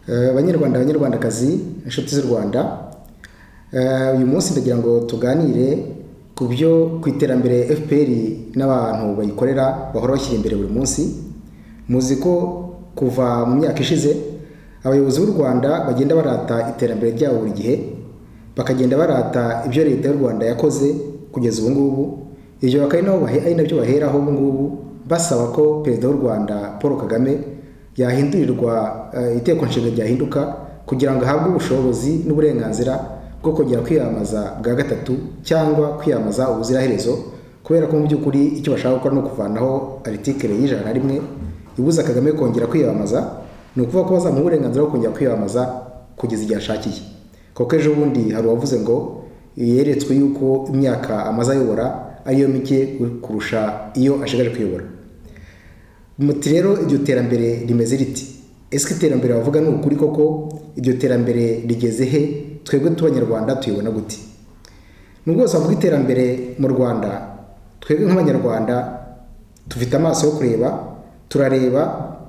Eh, banyarwanda banyarwandakazi inshuti z'u rwanda Eh, uyu munsi ndagira ngo tuganire ku byo ku iterambere fpr n'abantu bayikorera bahora bashyira imbere buri munsi muzi ko kuva mu myaka ishize abayobozi b'u rwanda bagenda barata iterambere ryabo buri gihe bakagenda barata ibyo leta y'u rwanda yakoze kugeza ubu ngubu ibyo bakaba ari nabo bahe- ari nabyo baheraho ubu ngubu basaba ko perezida w'u rwanda paul kagame yahindurirwa eh, itegeko nshinga ryahinduka kugira ngo ahabwe ubushobozi n'uburenganzira bwo kongera kwiyamamaza bwa gatatu cyangwa kwiyamamaza ubuziraherezo kubera ko mu by'ukuri icyo bashaka gukora ni ukuvanaho aritikere y'ijana na rimwe ibuza kagame kongera kwiyamamaza ni ukuvuga ko bazamuha uburenganzira bwo kongera kwiyamamaza kugeza igihe ashakiye kuko ejo bundi hari uwavuze ngo yeretswe yuko imyaka amaze ayobora ariyo mike kurusha iyo ashigaje kuyobora muti rero iryo terambere rimeze riti ese iterambere bavuga ni ukuri koko iryo terambere rigeze he twebwe tubanyarwanda tuyibona gute nubwo bose bavuga iterambere mu rwanda twebwe nk'abanyarwanda tufite amaso yo kureba turareba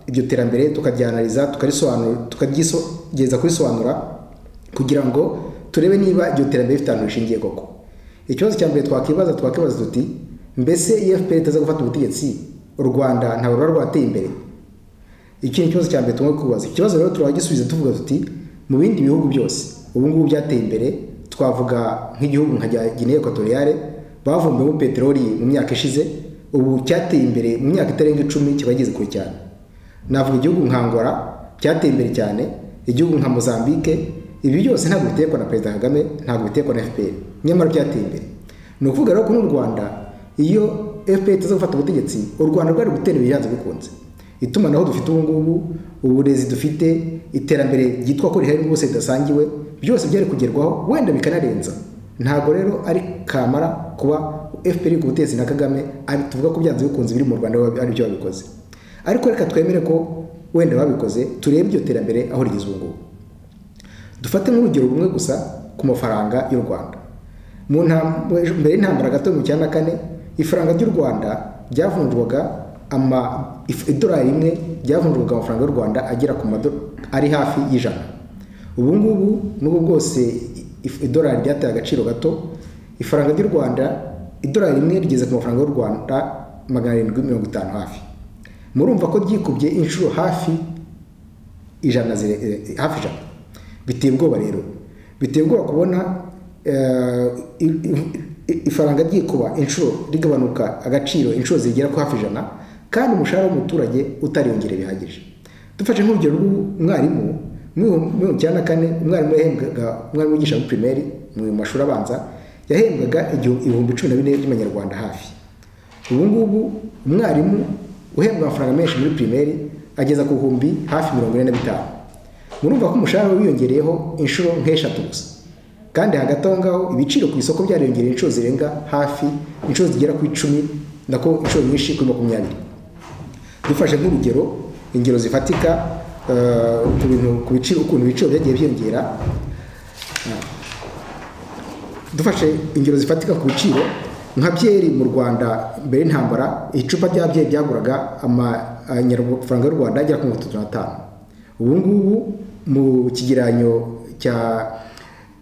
iryo terambere tukaryanariza tukarisobanura tukaryigeza kurisobanura kugira ngo turebe niba iryo terambere rifite ahantu rishingiye koko ikibazo cya mbere twakwibaza twakibaza tuti mbese iyo fpr itaza gufata ubutegetsi u rwanda ntabwo ruba rwateye imbere iki ni ikibazo cya mbere tugomba kubaza ikibazo rero turagisubiza tuvuga tuti mu bindi bihugu byose ubu ngubu byateye imbere twavuga nk'igihugu nka cya Guinea Equatoriale bavumbuyemo peteroli mu myaka ishize ubu cyateye imbere mu myaka itarenga icumi kiba kigeze kure cyane navuga igihugu nka Angola cyateye imbere cyane igihugu nka Mozambique ibi byose ntabwo bitekwa na perezida Kagame ntabwo bitekwa na FPR nyamara byateye imbere ni ukuvuga rero ko n'u Rwanda iyo FPR itaza gufata ubutegetsi u Rwanda rwari gutera imbere byanze bikunze itumanaho dufite ubu ngubu uburezi dufite iterambere ryitwa ko rihari rwose ridasangiwe byose byari kugerwaho wenda bikanarenza ntabwo rero ari kamara kuba fpr ku butegetsi na kagame ari- tuvuga ko byanze bikunze biri mu rwanda ari byo babikoze ariko reka twemere ko wenda babikoze turebe iryo terambere aho rigeze ubu ngubu dufate nk'urugero rumwe gusa ku mafaranga y'u rwanda mu ntam- mbere y'intambara gato mu cyana kane ifaranga ry'u rwanda ryavunjwaga ama if- idolari rimwe ryavunjwaga amafaranga y'u rwanda agera ku mado ari hafi y'ijana ubu ngubu n'ubu bwose if- idolari ryateye agaciro gato ifaranga ry'u rwanda idolari rimwe rigeze ku mafaranga y'u rwanda magana arindwi mirongo itanu hafi murumva ko ryikubye inshuro hafi ijana zire, eh, hafi ijana biteye ubwoba rero biteye ubwoba kubona eh, i- i- i- ifaranga ryikuba inshuro rigabanuka agaciro inshuro zigera ku hafi ijana kandi umushahara w'umuturage utariyongera bihagije dufashe nk'urugero rw'umwarimu mu bihumbi cyenda kane umwarimu yahembwaga umwarimu wigisha muri pirimeri mu mashuri abanza yahembwaga igihumbi ibihumbi cumi na bine by'amanyarwanda hafi ubu ngubu umwarimu uhembwa amafaranga menshi muri pirimeri ageza ku bihumbi hafi mirongo ine na bitanu murumva ko umushahara wiyongereyeho inshuro nk'eshatu gusa kandi hagati aho ngaho ibiciro ku isoko byariyongereye inshuro zirenga hafi inshuro zigera ku icumi nako inshuro nyinshi kuri makumyabiri dufashe nk'urugero ingero zifatika eh, ku bintu ku biciro ukuntu ibiciro byagiye byiyongera dufashe ingero zifatika ku biciro nka byeri mu rwanda mbere y'intambara icupa rya byeri ryaguraga amafaranga y'u rwanda agera ku mirongo itatu n'atanu ubu ngubu mu kigeranyo cya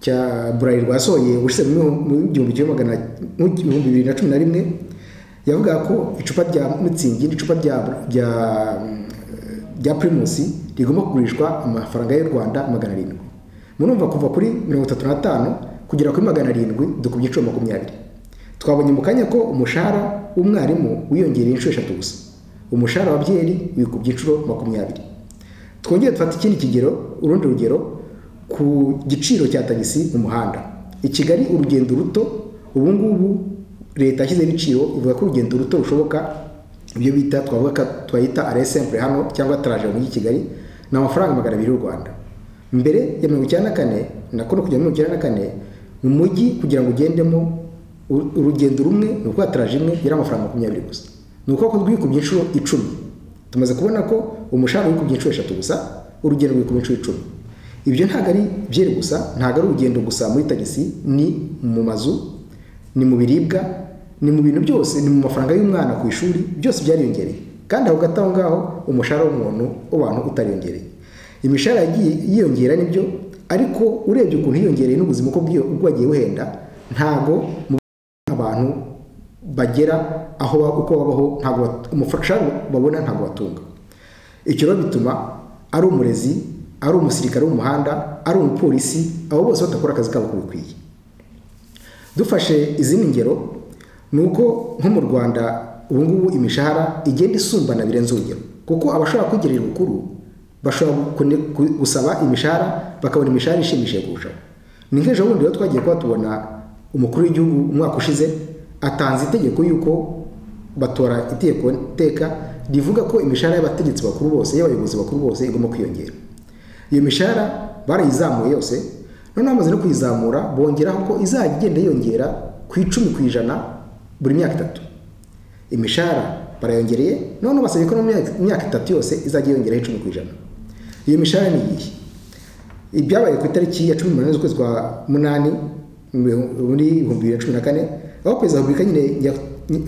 cya burari rwasohoye ushize mu gihumbi kimwe magana mu gihumbi bibiri na cumi na rimwe yavuga ko icupa rya mitsingi n'icupa rya rya rya pirimusi rigomba kugurishwa amafaranga y'u rwanda magana arindwi murumva kuva kuri mirongo itatu n'atanu kugera kuri magana arindwi dukubye inshuro makumyabiri twabonye mu kanya ko umushahara w'umwarimu wiyongereye inshuro eshatu gusa umushahara wa byeri wikubye inshuro makumyabiri twongere dufate ikindi kigero urundi rugero ku giciro cya tagisi mu muhanda i kigali urugendo ruto ubu ngubu leta yashyizeho ibiciro ivuga ko urugendo ruto rushoboka ibyo bita twavuga ko twayita aresemple hano cyangwa taraje mu mujyi wa kigali ni amafaranga magana abiri y'u rwanda mbere ya mirongo icyenda na kane nako no kujya muri mirongo icyenda na kane mu mujyi kugira ngo ugendemo u- urugendo rumwe ni ukuba taraje imwe yari amafaranga makumyabiri gusa ni ukuvuga ko rwikubye inshuro icumi tumaze kubona ko umushahara wikubye inshuro eshatu gusa urugendo rwikubye inshuro icumi ibyo ntabwo ari byeri gusa ntabwo ari urugendo gusa muri tagisi ni mu mazu ni mu biribwa ni mu bintu byose ni mu mafaranga y'umwana ku ishuri byose byariyongereye kandi aho gato aho ngaho umushahara w'umuntu w'abantu utariyongereye imishahara yagiye yiyongera nibyo ariko urebye ukuntu hiyongereye n'ubuzima uko bwiyo- uko wagiye buhenda ntabwo mu abantu bagera aho ba- uko babaho ntabwo bat- umushahara babona ntabwo batunga icyo rero bituma ari umurezi ari umusirikare w'umuhanda ari umupolisi abo bose badakora akazi kabo uko bikwiye dufashe izindi ngero ni uko nko mu rwanda ubu ngubu imishahara igenda isumbana birenze urugero kuko abashobora kwigerera ubukuru bashobora kune- ku- gusaba imishahara bakabona imishahara ishimishije kurushaho ni nk'ejo bundi rero twagiye kuba tubona umukuru w'igihugu umwaka ushize atanze itegeko yuko batora itegeko teka rivuga ko imishahara y'abategetsi bakuru bose y'abayobozi bakuru bose igomba kwiyongera iyo mishahara barayizamuye yose noneho bamaze no kuyizamura bongeraho ko izajya igenda yiyongera ku icumi ku ijana buri myaka itatu imishahara barayongereye noneho basabye ko no mu myaka- myaka itatu yose izajya yiyongeraho icumi ku ijana iyo mishahara ni iyihe ibyabaye ku itariki ya cumi n'umunani z'ukwezi kwa munani muri ibihumbi bibiri na cumi na kane aho perezida wa repubulika nyine Nya-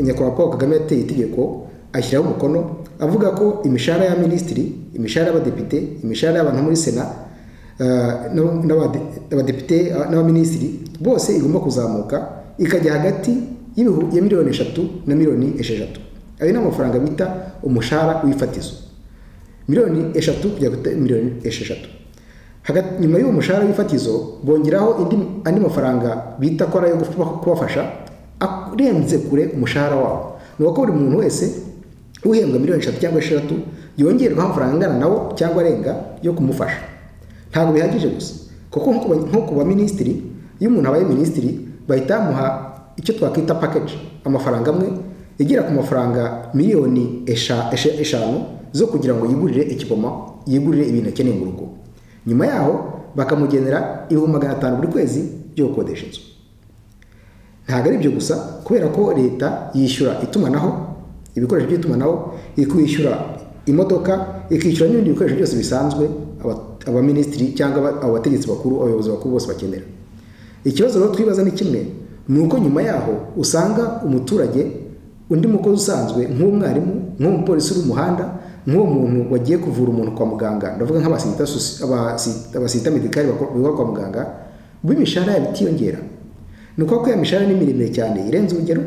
nyakubahwa paul kagame yateye itegeko ashyiraho umukono avuga ko imishahara ya minisitiri imishahara y'abadepite imishahara y'abantu muri sena eh, n'ab- n'abade- abadepite eh, n'abaminisitiri bose igomba kuzamuka ikajya hagati y'ibihu- ya miliyoni eshatu na miliyoni esheshatu ayo ni amafaranga bita umushahara w'ifatizo miliyoni eshatu kujya kuri miliyoni esheshatu hagati nyuma y'uwo mushahara w'ifatizo bongeraho indi, andi mafaranga bita ko ari ayo gufa- kubafasha arenze kure umushahara wabo ni uko buri muntu wese uhembwa miliyoni eshatu cyangwa esheshatu yongerwaho amafaranga angana nawo cyangwa arenga yo kumufasha ntabwo bihagije gusa kuko nko ku ba- nko ku baminisitiri iyo umuntu abaye minisitiri bahita bamuha icyo twakwita package amafaranga amwe igera ku mafaranga miliyoni esha- esha- eshanu zo kugira ngo yigurire ikipoma yigurire ibintu akeneye mu rugo nyuma yaho bakamugenera ibihumbi magana atanu buri kwezi byo gukodesha inzu ntabwo ari ibyo gusa kubera ko leta yishyura itumanaho ibikoresho by'itumanaho ikishyura imodoka ikishyura n'ibindi bikoresho byose bisanzwe aba- abaminisitiri cyangwa aba- abo bategetsi bakuru abayobozi bakuru bose bakenera ikibazo rero twibaza ni kimwe ni uko nyuma yaho usanga umuturage undi mukozi usanzwe nk'umwarimu nk'umupolisi uri mu muhanda nk'uwo muntu wagiye kuvura umuntu kwa muganga ndavuga nk'abasita sosi- abasi- abasita medikari biba kwa muganga bo imishahara yabo itiyongera ni ukuvuga ko iyo mishahara ni miremire cyane irenze urugero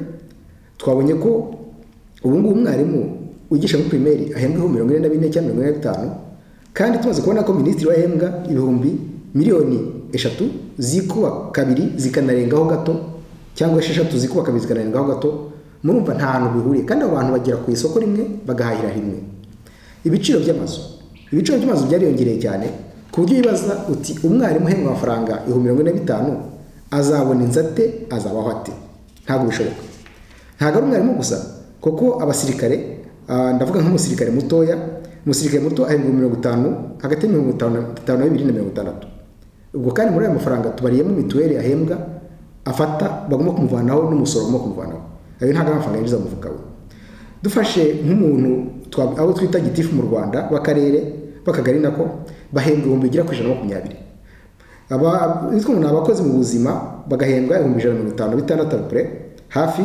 twabonye ko ubu ngubu umwarimu wigisha muri pirimeri ahembwaho mirongo ine na bine cyangwa mirongo ine na bitanu kandi tumaze kubona ko minisitiri we ahembwa ibihumbi miliyoni eshatu zikuba kabiri zikanarengaho gato cyangwa esheshatu zikuba kabiri zikanarengaho gato murumva nta hantu bihuriye kandi abo bantu bagera ku isoko rimwe bagahahira rimwe ibiciro by'amazu ibiciro by'amazu byariyongereye cyane ku buryo wibaza uti umwarimu uhembwa amafaranga ibihumbi mirongo ine na bitanu azabona inzu ate azabaho ate ntabwo bishoboka ntabwo ari umwarimu gusa kuko abasirikare ah, ndavuga nk'umusirikare mutoya umusirikare muto ahembwa ibihumbi mirongo itanu hagati ya mirongo itanu na- itanu na bibiri na mirongo itandatu ubwo kandi muri ayo mafaranga tubariyemo mituweli ahembwa afata bagomba kumuvanaho n'umusoro bagomba kumuvanaho ayo ntabwo ari amafaranga yinjiza mu mufuka we dufashe nk'umuntu twa- abo twita gitifu mu rwanda b'akarere b'akagari nako bahembwa ibihumbi bigera ku ijana na makumyabiri Aba- bitwa ngo ni abakozi mu buzima bagahembwa ibihumbi ijana na mirongo itanu na bitandatu kure hafi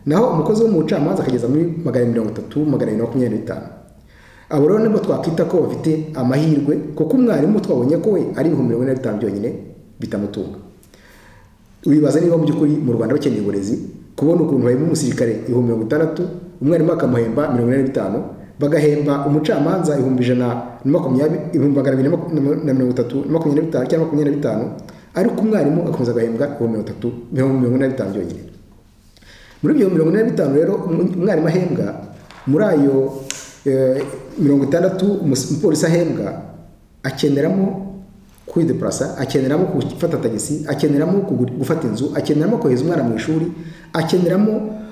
naho umukozi wo mu bucamanza akageza muri magana mirongo itatu magana abiri na makumyabiri na bitanu abo rero nibwo twakwita ko bafite amahirwe kuko umwarimu twabonye ko we ari ibihumbi mirongo ine na bitanu byonyine bitamutunga wibaza niba mu by'ukuri mu rwanda bakeneye uburezi kubona ukuntu bahemba umusirikare ibihumbi mirongo itandatu umwarimu bakamuhemba mirongo ine na bitanu bagahemba umucamanza ibihumbi ijana na makumyabiri ibihumbi magana abiri na maku- na mirongo itatu na makumyabiri na bitanu cyangwa makumyabiri na bitanu ariko umwarimu agakomeza agahembwa ibihumbi mirongo itatu ibihumbi mirongo ine na bitanu byonyine muri ibyo mirongo ine na bitanu rero um- umwarimu ahembwa muri ayo eh, mirongo itandatu umus- umupolisi ahembwa akeneramo kwidepurasa akeneramo gufata tagisi akeneramo kugura- gufata inzu akeneramo kohereza umwana mu ishuri akeneramo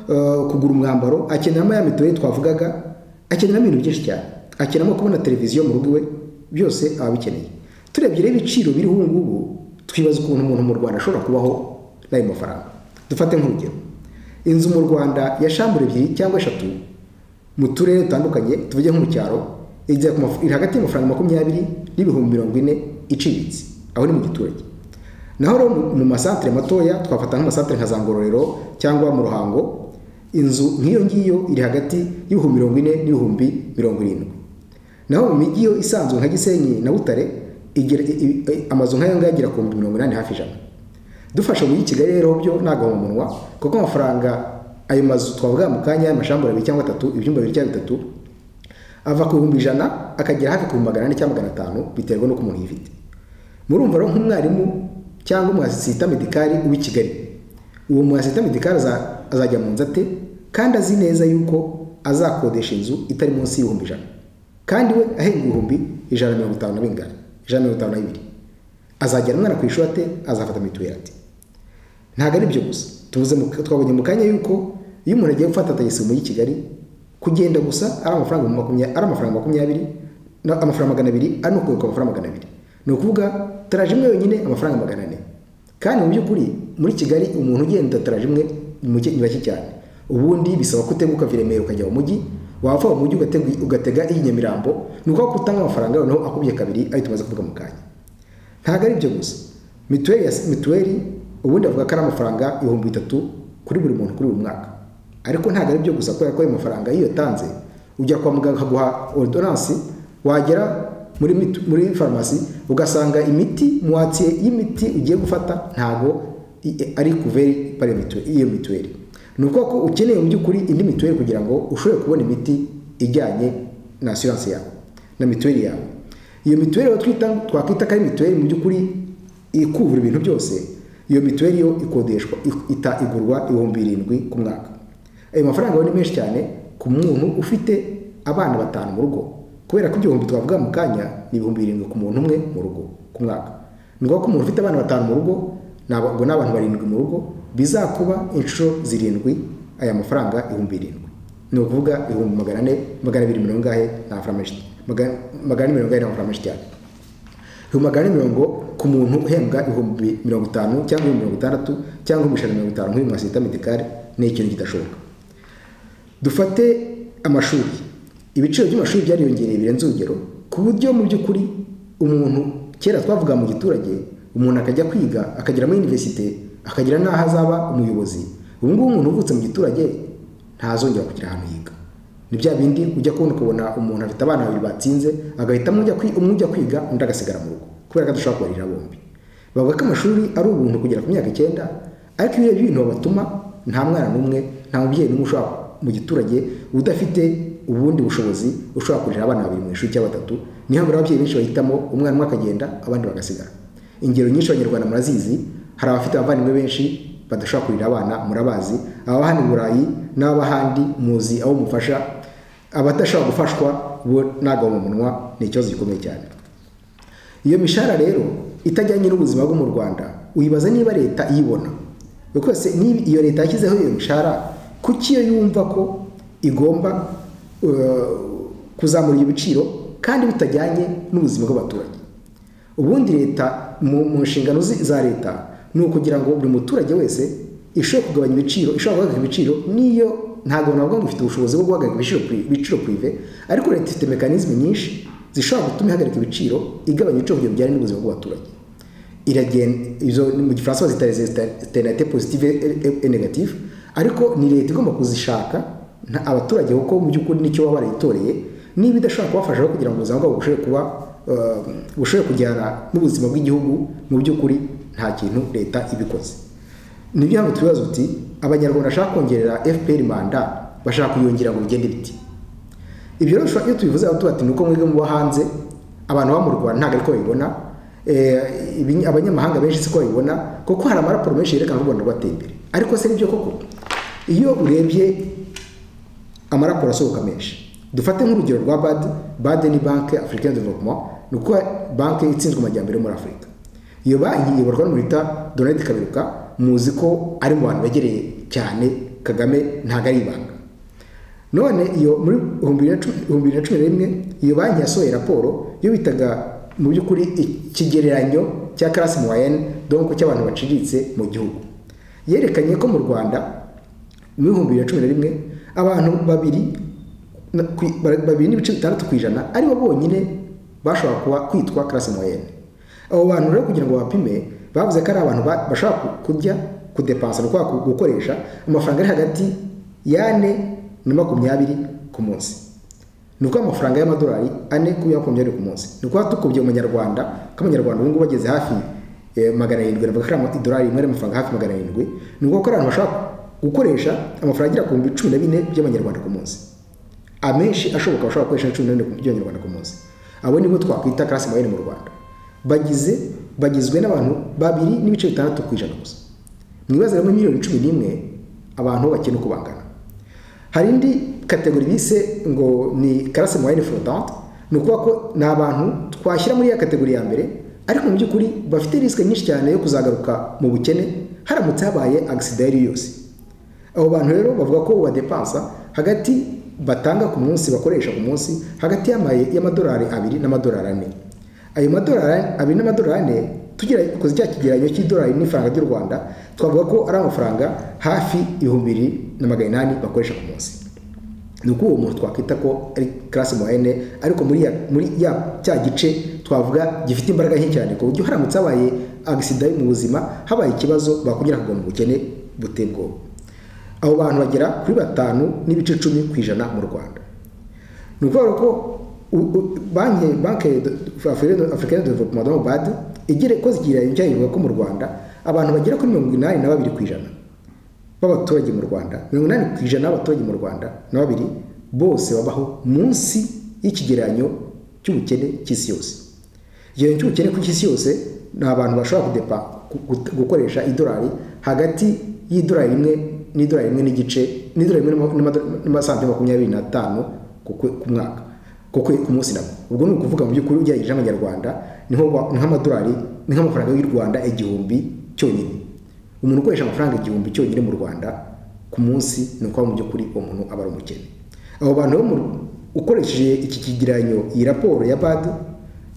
eh, kugura umwambaro akeneramo ya mituweli twavugaga akeneramo ibintu byinshi cyane akeneramo kubona televiziyo mu rugo iwe byose aba abikeneye turebye rero ibiciro biriho ubu ngubu twibaza ukuntu umuntu mu rwanda ashobora kubaho n'ayo mafaranga dufate nk'urugero inzu mu rwanda ya shambure ebyiri cyangwa eshatu mu turere dutandukanye tuvuge nko mu cyaro igera ku maf- iri hagati y'amafaranga makumyabiri n'ibihumbi mirongo ine iciriritse aho ni mu giturage naho rero mu- mu masantere matoya twafata nk'amasantere nka za ngororero cyangwa mu ruhango inzu nk'iyo ngiyo iri hagati y'ibihumbi mirongo ine n'ibihumbi mirongo irindwi naho mu mijyi yo isanzwe nka gisenyi na butare igira- i- i- amazu nk'ayo ngayo agera ku mirongo inani hafi ijana dufashe mu mujyi kigali rero byo ntabwo mu munwa kuko amafaranga ayo mazu twavuga mu kanya y'amashambura abiri cyangwa atatu ibyumba bibiri cyangwa bitatu ava ku bihumbi ijana akagera hafi ku bihumbi magana ane cyangwa magana atanu biterwa n'uko umuntu yifite murumva rero nk'umwarimu cyangwa umwasita medikari w'i kigali uwo mwasita medikari aza- azajya mu nzu ate kandi azi neza yuko azakodesha inzu itari munsi y'ibihumbi ijana kandi we ahenga ibihumbi ijana na mirongo itanu na bingana ijana na mirongo itanu na bibiri azajyana umwana ku ishuri ate azafata mituweli ate ntabwo ari byo gusa tuvuze mu- twabonye mu kanya yuko iyo umuntu agiye gufata tagisi mu mujyi wa kigali kugenda gusa ari amafaranga makumyabiri ari amafaranga makumyabiri na- amafaranga magana abiri ari no kugaruka amafaranga magana abiri ni ukuvuga taraje imwe yonyine amafaranga magana ane kandi mu by'ukuri muri kigali umuntu ugenda taraje imwe ni muke- ni bake cyane ubundi bisaba ko uteguka uva i remera ukajya mu mujyi wava mu mujyi ugategu- ugatega iy'i nyamirambo ni ukuvuga ko utanga amafaranga noneho akubye kabiri ayo tumaze kuvuga mu kanya ntabwo ari byo gusa mituweli ya- mituweli ubundi avuga ko ari amafaranga ibihumbi bitatu kuri buri muntu kuri buri mwaka ariko ntabwo ari byo gusa kubera ko ayo mafaranga iyo uyatanze ujya kwa muganga akaguha orudonansi wagera muri mitu- muri farumasi ugasanga imiti muwatsiye y'imiti ugiye gufata ntabwo i- i- ari kuveri pari mituweli- iyo mituweli ni ukuvuga ko ukeneye mu by'ukuri indi mituweli kugira ngo ushobore kubona imiti ijyanye na asiranse yawe na mituweli yawe iyo mituweli rero twita twakwita ko ari mituweli mu by'ukuri ikuvura ibintu byose iyo mituweli yo ikodeshwa i- ita igurwa ibihumbi birindwi ku mwaka ayo mafaranga yo ni menshi cyane ku muntu ufite abana batanu mu rugo kubera ko ibyo bihumbi twavuga mu kanya ni ibihumbi birindwi ku muntu umwe mu rugo ku mwaka ni ngombwa ko umuntu ufite abana batanu mu rugo ni aba- ubwo ni abantu barindwi mu rugo bizakuba inshuro zirindwi aya mafaranga ibihumbi birindwi ni ukuvuga ibihumbi magana ane magana abiri mirongo ingahe ni amafaranga menshi magana magana ane mirongo ingahe ni amafaranga menshi cyane ibihumbi magana ane mirongo ku muntu uhembwa ibihumbi mirongo itanu cyangwa ibihumbi mirongo itandatu cyangwa ibihumbi ijana na mirongo itanu nk'uyu mwasita medikari ni ikintu kidashoboka dufate amashuri ibiciro by'amashuri byariyongereye birenze urugero ku buryo mu by'ukuri umuntu kera twavuga mu giturage umuntu akajya kwiga akagera muri iniverisite akagera n'aho azaba umuyobozi ubu ngubu umuntu uvutse mu giturage ntazongera kugira ahantu yiga ni bya bindi ujya kubona ukabona umuntu afite abana babiri batsinze agahitamo ujya kwi- umwe ujya kwiga undi agasigara mu rugo kubera ko adashobora kubarira bombi bavuga ko amashuri ari ubuntu kugera ku myaka icyenda ariko iyo urebye ibintu babatuma nta mwana n'umwe nta mubyeyi n'umwe ushobora mu giturage udafite ubundi bushobozi ushobora kurera abana babiri mu ishuri cyangwa batatu niyo mpamvu rero ababyeyi benshi bahitamo umwana umwe akagenda abandi bagasigara ingero nyinshi abanyarwanda murazizi hari abafite abavandimwe benshi badashobora kurera abana murabazi ababa hano i burayi n'ababa ahandi muzi abo mufasha abadashobora gufashwa bo ntabwo mu munwa ni ikibazo gikomeye cyane iyo mishahara rero itajyanye n'ubuzima bwo mu rwanda uyibaza niba leta iyibona rwose niba iyo leta yashyizeho iyo mishahara kuki iyo yumva ko igomba eh, kuzamura ibyo biciro kandi bitajyanye n'ubuzima bw'abaturage ubundi leta mu mu nshingano zi- za leta ni ukugira ngo buri muturage wese ishobora kugabanya ibiciro ishobora guhagarika ibiciro niyo ntabwo navuga ngo ifite ubushobozi bwo guhagarika ibiciro pri- ibiciro prive ariko leta ifite mekanizme nyinshi zishobora gutuma ihagarika ibiciro igabanya ibiciro kugira ngo bijyane n'ubuzima bw'abaturage iragenda izo ni mu gifaransa bazita reziterinate positive e negative ariko ni leta igomba kuzishaka nta- abaturage kuko mu by'ukuri nicyo baba barayitoreye niba idashobora kubafasha rero kugira ngo ubuzima bwabo bushobore kuba eh, bushobore kujyana n'ubuzima bw'igihugu mu by'ukuri nta kintu leta ibikoze ni byo mpamvu tubibaza uti abanyarwanda bashaka kongerera fpr manda bashaka kuyongera ngo bigende biti ibyo rero ushobora- iyo tubivuze aho tuba ati ni uko mwebwe muba hanze abantu baba mu rwanda ntabwo ariko babibona eh, ibi- abanyamahanga benshi siko babibona kuko hari amaraporo menshi yerekana ko u rwanda rwateye imbere ariko se nibyo koko iyo urebye amaraporo asohoka menshi dufate nk'urugero rwa bad bad ni banki african development ni uko banki itsinzwe amajyambere yo muri afurika iyo banki iyoborwa n'umuntu bita donald kaberuka muzi ko ari mu bantu begereye cyane kagame ntabwo ari ibanga none iyo muri ibihumbi bibiri na cumi- ibihumbi bibiri na cumi na rimwe iyo banki yasohoye raporo yo bitaga mu by'ukuri ikigereranyo cya karasi moyenne donc cy'abantu baciriritse mu gihugu yerekanye ko mu rwanda mu bihumbi bibiri na cumi na rimwe abantu babiri na- ku- ba- babiri n'ibice bitandatu ku ijana aribo bonyine bashobora kuba kwitwa karasi moyenne abo bantu rero kugira ngo bapime bavuze ko ari abantu ba- bashobora ku- kurya kudepansa ni ukuvuga ku- gukoresha amafaranga ari hagati y'ane na makumyabiri ku munsi ni ukuvuga amafaranga y'amadolari ane ku yakomeje ari ku munsi ni ukuvuga tukubye umunyarwanda ko abanyarwanda ubu ngubu bageze hafi eh, magana arindwi navuga ko ari amadolari rimwe amafaranga hafi magana arindwi ni ukuvuga ko ari abantu bashobora gukoresha amafaranga agera ku bihumbi cumi na bine by'amanyarwanda ku munsi amenshi ashoboka bashobora gukoresha cumi na bine by'amanyarwanda ku munsi abo nibo twakwita karasi mayini mu rwanda bagize bagizwe n'abantu babiri n'ibice bitandatu ku ijana gusa mu ibaze muri miliyoni cumi n'imwe abantu bakina uko bangana hari indi kategori bise ngo ni karase moyenne flotante ni ukuvuga ko ni abantu twashyira muri ya kategori ya mbere ariko mu by'ukuri bafite risike nyinshi cyane yo kuzagaruka mu bukene haramutse habaye agisida iyo ari yo yose abo bantu rero bavuga ko badepansa hagati batanga ku munsi bakoresha ku munsi hagati y'amaye- y'amadolari abiri n'amadolari ane ayo madolari abiri n'amadolari ane tugira koze cya kigereranyo cy'idolari n'ifaranga ry'u rwanda twavuga ko ari amafaranga hafi ibihumbi bibiri na magana inani bakoresha ku munsi ni uko uwo muntu twakwita ko ari karasi moyenne ariko muri ya, muri ya cya gice twavuga gifite imbaraga nke cyane ku buryo haramutse habaye agisida mu buzima habaye ikibazo bakongera kugwa mu bukene buteye ubwoba abo bantu bagera kuri batanu n'ibice cumi ku ijana mu rwanda ni ukuvuga ko u- u- banki banki afurikani development do badi igira ikoze ikigereranyo cyayo ivuga ko mu rwanda abantu bagera kuri mirongo inani na babiri ku ijana b'abaturage mu rwanda mirongo inani ku ijana b'abaturage mu rwanda na babiri bose babaho munsi y'ikigereranyo cy'ubukene cy'isi yose ikigereranyo cy'ubukene ku cy'isi yose ni abantu bashobora kudepa gu- gu- gukoresha idolari hagati y'idolari rimwe n'idolari rimwe n'igice n'idolari rimwe n'ama- n'ama- n'amasantimu makumyabiri n'atanu ku kwe- ku mwaka ku kwe- ku munsi nabwo ubwo ni ukuvuga mu by'ukuri ugereranyije n'amanyarwanda niho ba- ni nk'amadolari ni nk'amafaranga y'u rwanda igihumbi cyonyine umuntu ukoresha amafaranga igihumbi cyonyine mu rwanda ku munsi ni ukuba mu by'ukuri uwo muntu aba ari umukene abo bantu bo mu- ukoresheje iki kigereranyo iyi raporo ya bad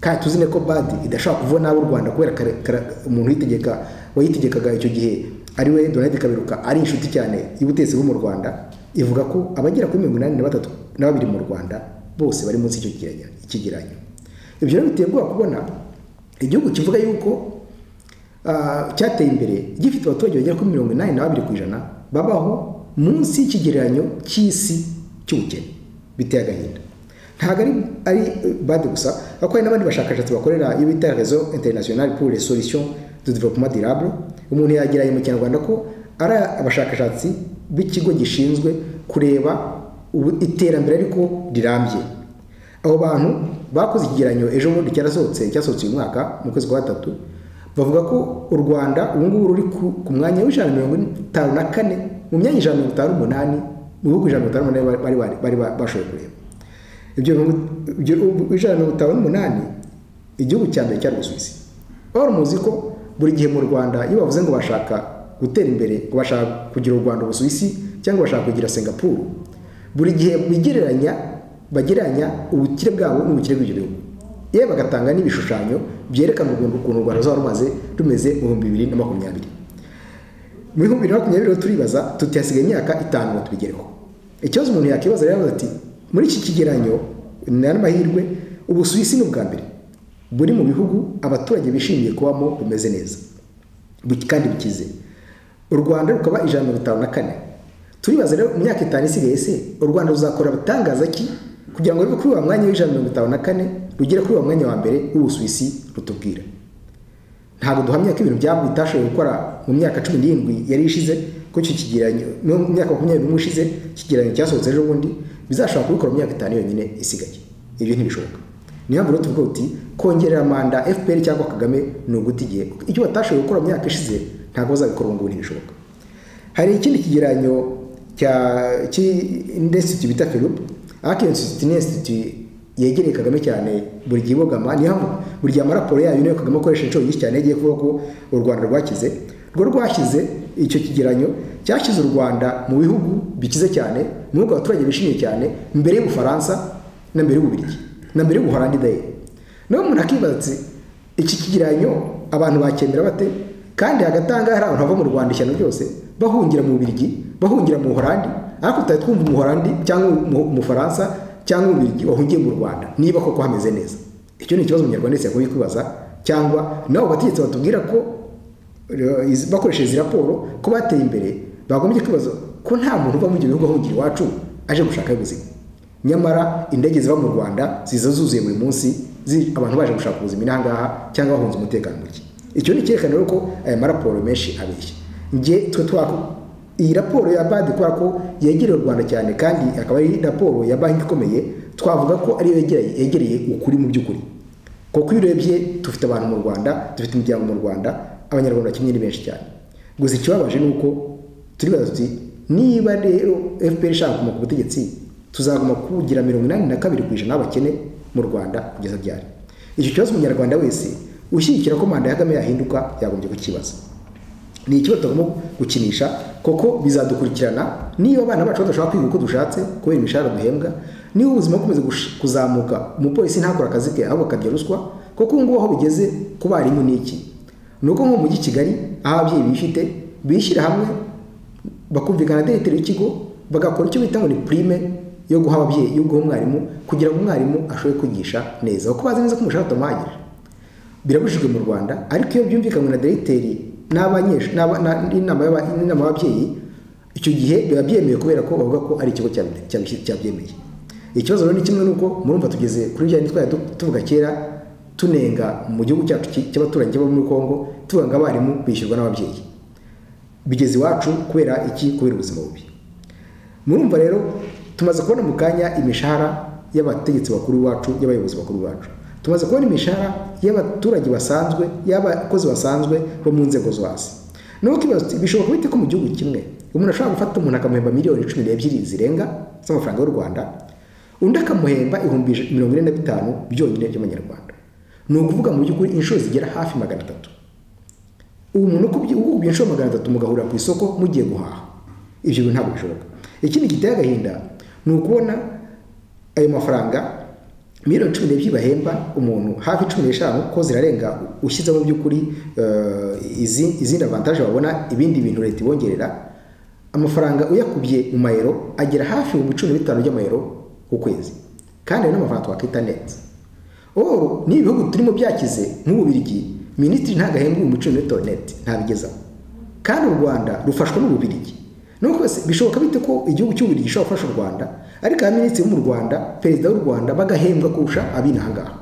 kandi tuzi ne ko bad idashobora kuvuga nabi u rwanda kubera kare- kare- umuntu uyitegeka wayitegekaga icyo gihe ari we donald kaberuka ari inshuti cyane y'ubutegetsi bwo mu rwanda ivuga ko abagera kuri mirongo inani na batatu na babiri mu rwanda bose bari munsi y'icyo kigereranyo- ikigereranyo ibyo rero biteye ubwoba kubona igihugu kivuga yuko ah, cyateye imbere gifite abaturage bagera kuri mirongo inani na babiri ku ijana babaho munsi y'ikigereranyo cy'isi cy'ubukene biteye agahinda ntabwo ari ari eh, bade gusa kuko hari n'abandi bashakashatsi bakorera iyo bita rezo interinasiyonari pour les solutions de développement durable umuntu yageraye mu kinyarwanda ko ari abashakashatsi b'ikigo gishinzwe kureba ubu- iterambere ariko rirambye abo bantu bakoze ikigereranyo ejo bundi cyarasohotse cyasohotse uyu mwaka mu kwezi kwa gatatu bavuga ko u rwanda ubu ngubu ruri ku, ku mwanya w'ijana na mirongo itanu na kane mu myanya ijana na mirongo itanu n'umunani mu bihugu ijana na mirongo itanu n'umunani bari- bari- bari bari bashoboye kureba ibyo bihugu- ibyo bihugu ijana na mirongo itanu n'umunani igihugu cya mbere cyari ubusuwisi wari muzi ko buri gihe mu rwanda iyo bavuze ngo bashaka gutera imbere ngo bashaka kugira u rwanda ubusuwisi cyangwa bashaka kugira singapuru buri gihe bigereranya bagereranya ubukire bwabo n'ubukire bw'ibyo bihugu yewe bagatanga n'ibishushanyo byerekana ukuntu ukuntu u rwanda ruzaba rumaze rumeze mu bihumbi bibiri na makumyabiri muri bibiri na makumyabiri rero turibaza tuti hasigaye imyaka itanu ngo tubigereho ikibazo umuntu yakibaza rero yavuze ati muri iki kigeranyo ni amahirwe ubusuwisi ni ubwa mbere buri mu bihugu abaturage bishimiye kubamo bumeze neza bu- kandi bukize u rwanda rukaba ijana na mirongo itanu na kane turibaza rero mu myaka itanu isigaye se u rwanda ruzakora abatangaza ki kugira ngo ruve kuri wa mwanya w'ijana na mirongo itanu na kane rugere kuri wa mwanya wa mbere w'ubusuwisi rutubwira ntabwo duhamya ko ibintu byabo bitashoboye gukora mu myaka cumi n'irindwi yari ishize ko icyo kigereranyo no mu myaka makumyabiri n'umwe ishize ikigereranyo cyasohotse ejo bundi bizashobora kubikora mu myaka itanu yonyine isigaye ibyo ntibishoboka niyo mpamvu rero tuvuga uti kongerera manda fpr cyangwa kagame ni uguta igihe icyo batashoboye gukora mu myaka ishize ntabwo bazabikora ubu ngubu ntibishoboka hari ikindi kigeranyo cya cy'institute bita Philip ariko iyo institute ni institute yegereye Kagame cyane buri gihe ibogama niyo mpamvu buri gihe amaraporo yayo niyo Kagame akoresha inshuro nyinshi cyane yagiye kuvuga ko u Rwanda rwakize rwo rwashyize icyo kigeranyo cyashyize u Rwanda mu bihugu bikize cyane mu bihugu abaturage bishimiye cyane mbere y'Ubufaransa na mbere y'Ububiligi na mbere y'Ubuholandi daye nawe umuntu akibaza ati iki kigereranyo abantu bacyemera bate kandi hagati aha ngaha hari abantu bava mu rwanda ishyano ryose bahungira mu Bubiligi bahungira mu Buholandi ariko tutari twumva umuholandi cyangwa umu- umufaransa cyangwa umubirigi wahungiye mu rwanda niba koko hameze neza icyo ni ikibazo umunyarwanda wese yakwiye kwibaza cyangwa nabo bategetsi batubwira ko eh, izi- bakoresheje izi raporo ko bateye imbere bagombye kwibaza ko nta muntu uva muri ibyo bihugu ahungira iwacu aje gushaka ubuzima nyamara indege ziva mu rwanda ziza zuzuye buri munsi zi- abantu baje gushaka ubuzima ino ahangaha cyangwa bahunze umutekano muke icyo ni icyerekana rero ko aya maraporo menshi abeshya nge twe twako iyi raporo ya badi kubera ko yegereye u rwanda cyane kandi akaba ari raporo ya banki ikomeye twavuga ko ariyo yegereye yegereye ukuri mu by'ukuri kuko iyo urebye dufite abantu mu rwanda dufite imiryango mu rwanda abanyarwanda kimwe ni benshi cyane gusa ikibabaje ni uko turibaza tuti niba rero fpr ishaka kuguma ku butegetsi tuzaguma kugira mirongo inani na kabiri ku ijana y'abakene mu rwanda kugeza ryari icyo kibazo umunyarwanda wese ushyigikira ko manda ya kagame yahinduka yagombye kukibaza ni ikibazo tugomba gukinisha kuko bizadukurikirana niba abana bacu badashobora kwiga uko dushatse kubera imishahara duhembwa niba ubuzima bukomeza gush- kuzamuka umupolisi ntakore akazi ke ahubwo akarya ruswa kuko ubu ngubu aho bigeze ku barimu ni iki ni uko nko mu mujyi kigali aho ababyeyi bifite bishyira hamwe bakumvikana dereteri y'ikigo bagakora icyo bita ngo ni prime yo guha ababyeyi yo guha umwarimu kugira ngo umwarimu ashobore kwigisha neza kuko bazi neza ko umushahara utamuhagije birabujijwe mu rwanda ariko iyo byumvikanywe na diregiteri n'abanyeshuri n'aba- na- n'inama y'aba- n'inama y'ababyeyi icyo gihe biba byemewe kubera ko bavuga ko ari ikigo cyabi- cyabi- cyabyemeye ikibazo rero ni kimwe nuko murumva tugeze kuri bya twari tu- tuvuga kera tunenga mu gihugu cyacu cy- cy'abaturanyi bo muri congo tuvuga ngo abarimu bishyurwa n'ababyeyi bigeze iwacu kubera iki kubera ubuzima bubi murumva rero tumaze kubona mu kanya imishahara y'abategetsi bakuru bacu y'abayobozi bakuru bacu tumaze kubona imishahara y'abaturage basanzwe y'abakozi basanzwe bo mu nzego zo hasi naho kibazo uti, bishoboka bite ko mu gihugu kimwe umuntu ashobora gufata umuntu akamuhemba miliyoni cumi n'ebyiri zirenga z'amafaranga y'u rwanda undi akamuhemba ibihumbi ij- mirongo ine na bitanu byonyine by'amanyarwanda ni ukuvuga mu by'ukuri inshuro zigera hafi magana atatu ubu umuntu ukubye ukubye inshuro magana atatu mugahurira ku isoko mugiye guhaha ibyo bintu ntabwo bishoboka ikindi giteye agahinda ni ukubona ayo mafaranga miliyoni cumi n'ebyiri bahemba umuntu hafi cumi n'eshanu ko zirarenga ushyizemo by'ukuri eh, izi- izindi avantaje wabona ibindi bintu leta ibongerera amafaranga uyakubye mu mayero agera hafi ibihumbi cumi na bitanu by'amayero ku kwezi kandi ayo ni amafaranga twakwita neza Or ni ibihugu turimo byakize nk'Ububirigi minisitiri ntabwo ahembwa ibihumbi cumi na bitanu net ntabigezaho kandi u Rwanda rufashwa n'Ububirigi nuko se bishoboka bite ko igihugu cy'Ububirigi gishobora gufasha u Rwanda ariko abaminisitiri bo mu Rwanda perezida w'u Rwanda bagahembwa kurusha ab'inaha ngaha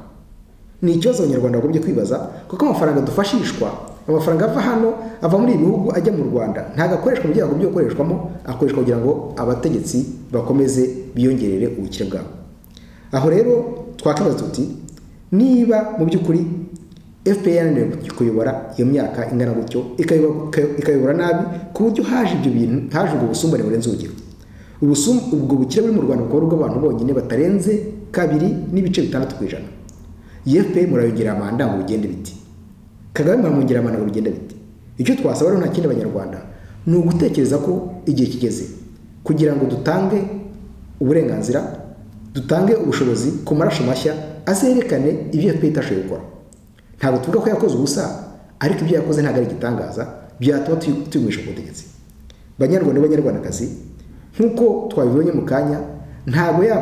ni ikibazo abanyarwanda bagombye kwibaza kuko amafaranga dufashishwa amafaranga ava hano ava muri ibi bihugu ajya mu rwanda ntabwo akoreshwa mu byo yakagombye gukoreshwamo akoreshwa kugira ngo abategetsi bakomeze biyongerere ubukire bwabo aho rero twakwibaza tuti niba mu by'ukuri fpr yananiwe kuyobora iyo myaka ingana gutyo ikayobora ikayobora nabi ku buryo haje ibyo bintu haje ubwo busumbane burenze urugero Ubusum- ubwo bukire buri mu rwanda bukaba ari ubw'abantu bonyine batarenze kabiri n'ibice bitandatu ku ijana yefe murayongerera amanda ngo bigende biti kagame muramwongerera amanda ngo bigende biti icyo twasaba rero nta kindi abanyarwanda ni ugutekereza ko igihe kigeze kugira ngo dutange uburenganzira dutange ubushobozi ku maraso mashya azerekane ibyo yefe itashoboye gukora ntabwo tuvuga ko yakoze ubusa ariko ibyo yakoze ntabwo ari igitangaza byatuma tuyu- tuyumisha ku butegetsi banyarwanda b'abanyarwandakazi nk'uko twabibonye mu kanya ntabwo ya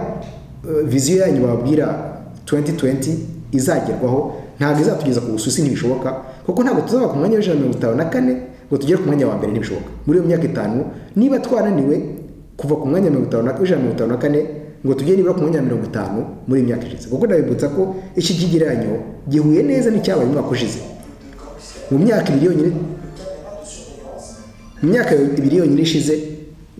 eh, viziyo yanyu babwira 2020 izagerwaho ntabwo izatugeza ku bususi ntibishoboka kuko ntabwo tuzaba ku mwanya w'ijana na mirongo itanu na kane ngo tugere ku mwanya wa mbere ntibishoboka muri iyo myaka itanu niba twarananiwe kuva ku mwanya wa mirongo itanu na- w'ijana na mirongo itanu na kane ngo tugere nibura ku mwanya wa mirongo itanu muri iyo myaka ishize kuko ndabibutsa ko iki kigereranyo gihuye neza n'icyabaye umwaka ushize mu myaka ibiri yonyine mu myaka ibiri yonyine ishize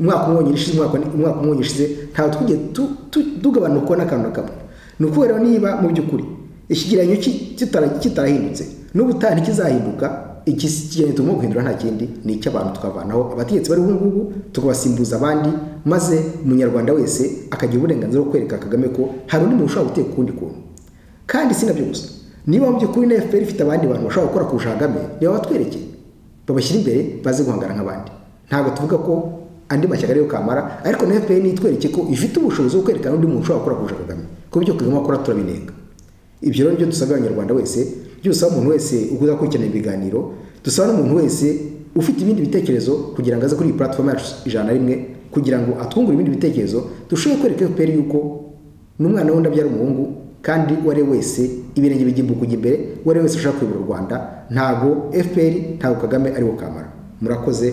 umwaka umwe wonyine ishize umwaka umwaka umwe wonyine ishize ntabwo twigeze tu- tu- tugabanuka n'akantu na kamwe ni ukubera niba mu by'ukuri ikigereranyo ki- kitara- kitarahindutse n'ubutaha ntikizahinduka iki kigereranyo tugomba guhindura nta kindi ni icy'abantu tukavanaho abategetsi bari ubu ngubu tukabasimbuza abandi maze umunyarwanda wese akagira uburenganzira bwo kwereka kagame ko hari undi muntu ushobora guteka ukundi kuntu kandi si nabyo gusa niba mu by'ukuri na fpr ifite abandi bantu bashobora gukora kurusha kagame niba batwerekeye babashyira imbere baze guhangana nk'abandi ntabwo tuvuga ko andi mashyaka ariyo kamara ariko na fpr nitwereke ko ifite ubushobozi bwo kwerekana undi muntu ushobora gukora kurusha kagame ku buryo kagame akora turabinenga ibyo rero nibyo dusabira abanyarwanda wese ibyo dusaba umuntu wese uza gukurikirana ibiganiro dusaba n'umuntu wese ufite ibindi bitekerezo kugira ngo aze kuri iyi platform yacu ijana na rimwe kugira ngo atwungure ibindi bitekerezo dushobore kwereka fpr yuko n'umwana wundi abyara umuhungu kandi uwo ari we wese ibirenge bigimbuka kujya imbere uwo ari we wese ushaka kuyobora u rwanda ntabwo fpr ntabwo kagame ariwo kamara murakoze